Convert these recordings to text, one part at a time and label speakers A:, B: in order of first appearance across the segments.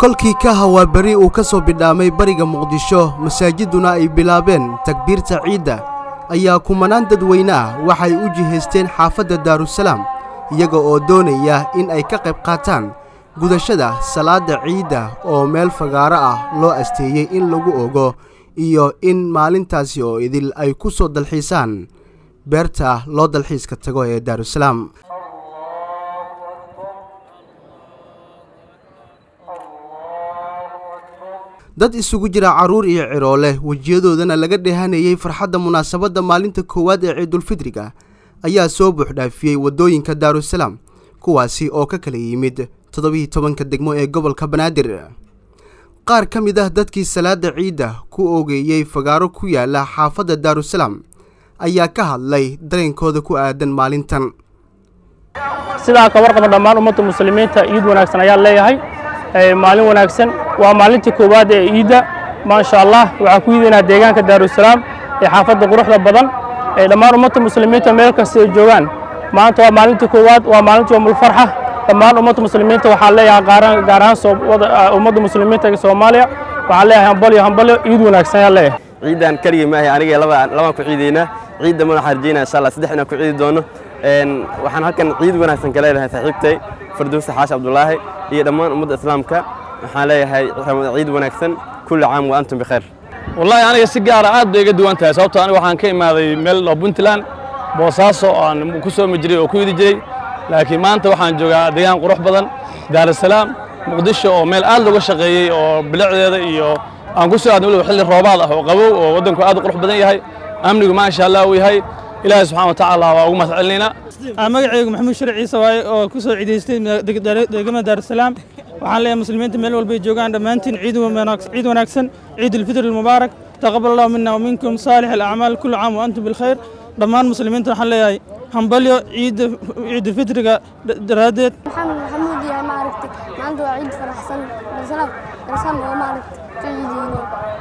A: kolkii ka hawaa beri uu ka soo bidhaamay bariga muqdisho masaajiduna ay bilaabeen takbiirta ciidda ayaa kumanaan dadweyne ah waxay u jihaysteen xaafadda daarusalaam iyaga oo doonaya in ay ka qayb qaataan gudashada salaadda ciidda oo meel fagaaro ah loo asteeyey in lagu ogo iyo in maalintaasi oo idil ay ku soo dalxiisaan beerta loo dalxiiska tago ee daarusalaam dad isugu jira carruur iyo ciroole wejiyadoodana laga dheehanayey farxadda munaasabadda maalinta koowaad ee ciidulfidriga ayaa soo buuxdhaafiyey waddooyinka daarusalaam kuwaasi oo ka kala yimid toddobiiyi tobanka degmo ee gobolka banaadir qaar ka mid ah dadkii salaadda ciidda ku oogeeyey fagaaro ku yaala xaafadda daarusalaam ayaa ka hadlay dareenkooda ku aadan maalintan
B: sidaa ka warqaba dhammaan ummadda muslimiinta ciid wanaagsan ayaan leeyahay maalin wanaagsan waa maalintii koowaad ee ciidda maasha allah waxaan ku yidaynaa deegaanka daarusalaam ee xaafadda quruxda badan ee dhammaan ummadda muslimiinta meel kasta ay joogaan maanta waa maalintii koowaad waa maalintii yomulfarxa dhammaan ummadda muslimiinta waxaan leeyahay gaar ahaan ummadda muslimiinta ee soomaaliya waxaan leeyahay hambalyo hambalyo ciid wanaagsan ayaan leeyahay
C: ciidan keligii maahay aniga labaan ku ciidaynaa ciidda madaxa rajaynaa insha allah saddex inaan ku ciidi doono waxaan halkan ciid wanaagsan ka leedahay saaxiibtay farduusa xaashi cabdulaahi iyo dhammaan ummadda islaamka waxaan leeyahay ciid wanaagsan kulli caam wa antum bikhayr
D: wallaahi aniga si gaara aad bay iga duwan tahay sababtoo aniga waxaan ka imaaday meel oo puntland boosaaso aan ku soomi jiray oo ku yidi jiray laakiin maanta waxaan joogaa deegaan qurux badan daarusalaam muqdisho oo meel aad looga shaqeeyey oo bilicdeeda iyo aan ku soo aadnay weliba xilli roobaad ah oo qabow oo waddanku aad u qurux badan yahay amnigu maasha allah uu yahay ilaahay subxana watacaala waa ugu mahad celinaynaa
E: magacaygu maxamuud shar ciise waaye oo ku soo ciidaystay deegamada daarusalaam waxaan leeyahay muslimiinta meel walbay joogaan dhammaantiin ciid wanaagsan ciid ulfitr almubaarak taqabal allahu mina waminkum saalix alacmaal kullu caam wa antum bilkhayr dhammaan muslimiinta waxaan leeyahay hambalyo ciidda ciidulfitriga daraaddeed
F: maxamed maxamuud yahay maaragtay maanta waa ciid faraxsan daarusalaam daarusalaam oo maaragtay ka ciideyno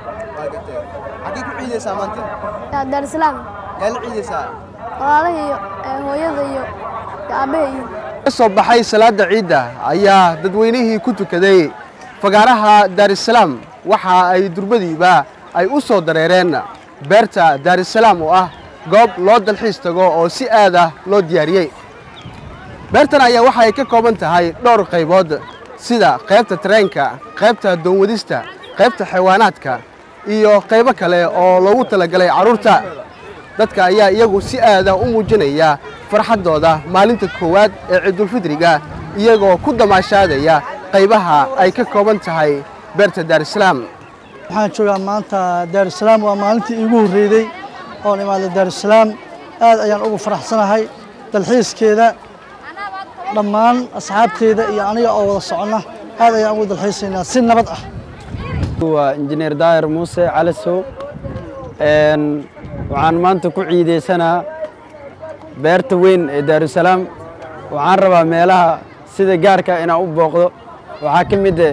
A: xaggee ku ciidaysaa maanta
F: daarusalaam
A: yaa la ciidaysaa
F: walaalaha iyo hooyada iyo aabbaha iyo
A: ka soo baxay salaadda ciidda ayaa dadweynihii ku tukaday fagaaraha daarusalaam waxa ay durbadiiba ay u soo dareereen beerta daarusalaam oo ah goob loo dalxiis tago oo si aad ah loo diyaariyey beertan ayaa waxa ay ka kooban tahay dhowr qaybood sida qaybta tareenka qaybta doonwadista qaybta xayawaanaadka iyo qaybo kale oo loogu talagalay carruurta dadka ayaa iyagu si aada u muujinaya farxaddooda maalinta koowaad ee ciidulfidriga iyagoo ku damaashaadaya qaybaha ay ka kooban tahay beerta daarusalaam
G: waxaan joogaa maanta daarusalaam waa maalintii iigu horreeyey oon imaaday daarusalaam aad ayaan ugu faraxsanahay dalxiiskeeda dhammaan asxaabteeda iyo aniga oo wada soconna aad ayaan ugu dalxiisaynaa si nabad ah
H: waa injineer daahir muuse calasow waxaan maanta ku ciidaysanaa beerta weyn ee daarusalaam waxaan rabaa meelaha sida gaarka inaan u booqdo waxaa ka mid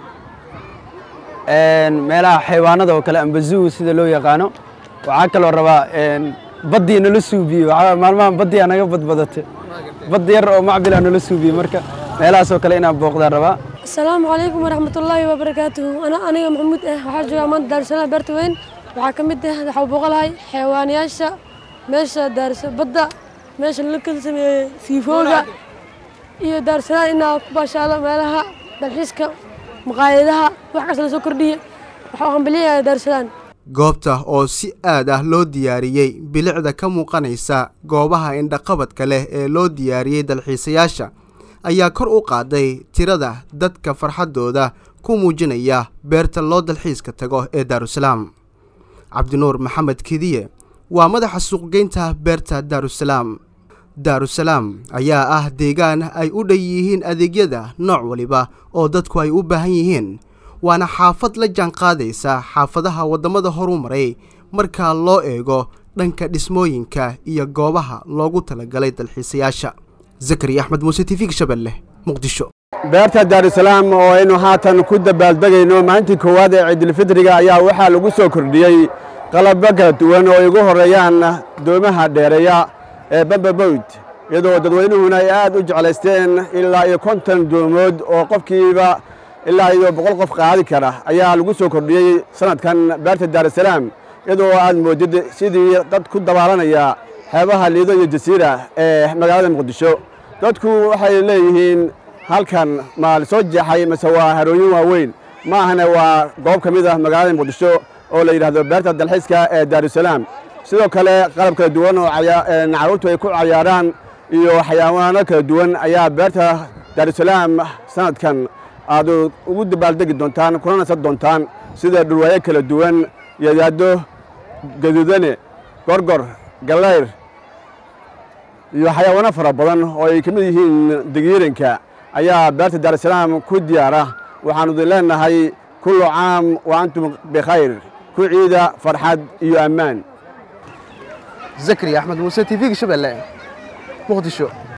H: meelaha xayawaanada oo kale ambazuu sida loo yaqaano waxaa kaloo rabaa baddii nala suubiye maalmahan baddiyaa naga badbadatay baddi yar oo macbil ah nala suubiye marka meelahaas oo kale inaan booqdaan rabaa
I: asalaamu calaykum waraxmatullaahi wabarakaatuhu aniga maxamuud ah waxaa joogaa maanta daarusalaam beerta weyn waxaa ka mid ah waxaa booqolahay xayawaanayaasha meesha daarus badda meesha la kala sameeyey siifooga iyo daarusalaam inaa ku baashaalo meelaha dalxiiska maqaayadaha wax kasta lasoo kordhiye waxaa u hambalyayaa daarusalaam
A: goobta oo si aad ah loo diyaariyey bilicda ka muuqanaysa goobaha indhaqabadka leh ee loo diyaariyey dalxiisayaasha ayaa kor u qaaday tirada dadka farxaddooda ku muujinaya beerta loo dalxiiska tago ee daarusalaam cabdinuur maxamed kidiye waa madaxa suuqgeynta beerta daarusalaam daarusalaam ayaa ah deegaan ay u dhan yihiin adeegyada nooc waliba oo dadku ay u baahan yihiin waana xaafad la jaanqaadaysa xaafadaha waddamada horu maray marka loo eego dhanka dhismooyinka iyo goobaha loogu talagalay dalxiisayaasha zakari axmed muuse t v shabeelle muqdisho
J: beerta daarusalaam oo aynu haatan ku dabaaldegayno maalintii koowaad ee ciidulfidriga ayaa waxaa lagu soo kordhiyey qalabyo kala duwan oo ay ugu horreeyaan doomaha dheereeya ee bambabowd iyadoo dadweynuhuna ay aad u jeclaysteen ilaa iyo konton doomood oo qofkiiba ilaa iyo boqol qof qaadi kara ayaa lagu soo kordhiyey sanadkan beerta daarusalaam iyadoo aad moodid sidii dad ku dabaalanaya xeebaha liido iyo jasiira ee magaalada muqdisho dadku waxay leeyihiin halkan ma la soo jeexay mase waa harooyin waaweyn ma ahane waa goob ka mid ah magaalada muqdisho oo la yidhaahdo beerta dalxiiska ee daarusalaam sidoo kale qalab kala duwan oo carruurtu ay ku cayaaraan iyo xayawaano kala duwan ayaa beerta daarusalaam sanadkan aad ugu dabaaldegi doontaan kuna nasan doontaan sida dhurwaayo kala duwan yadaado gaduudane gorgor gallayr iyo xayawaano fara badan oo ay ka mid yihiin degiiranka ayaa beerta daarusalaam ku diyaara waxaanu idin leenahay kullu caam wa antum bikhayr ku ciida farxad iyo ammaan
A: zakariya axmed muuse t v-ga shabeelle muqdisho